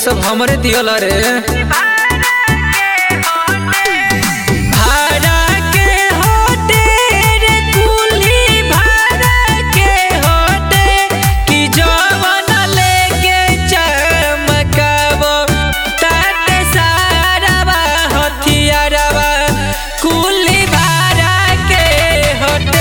सब हमरे दियल रे भाड़ा के होते रे कुली भाड़ा के होते कि जवन लेके चमकाबो ताते सारावा हथियारवा कुली भाड़ा के होते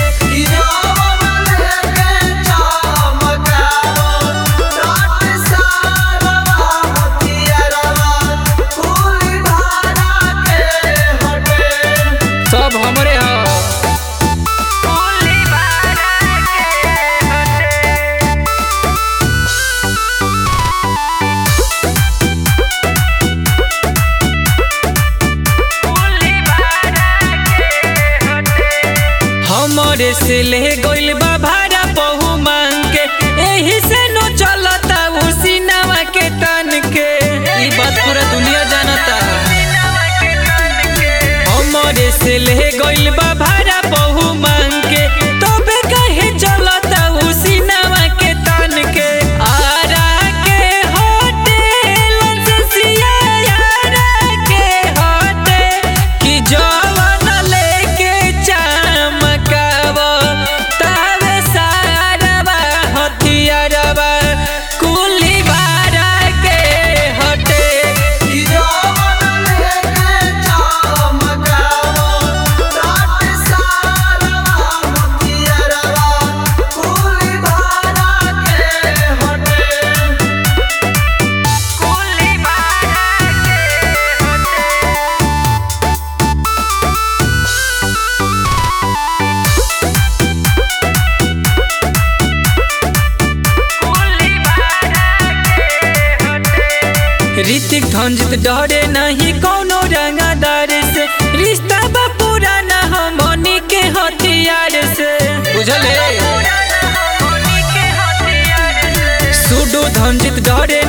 सब हमरे ह हमरे से ले गइल बा भाड़ा बहु मांग के एही से नो चलता उसी नवा के तन के ई बात पूरा दुनिया जानता हमरे से ले गइल बा भाड़ा बहु मांग के तबे कहे चलता उसी नवा के तन के आरा के होटल ससिया यारा के होटे कि जवन लेके चमकाबो तावे सारवा हथियारवा कुली बारा के हटे ऋतिक धंजित डरे नहीं कोनो रंगादार से रिश्ता बा पुराना हमनी के हथियार से बुझले सुडो धंजित डरे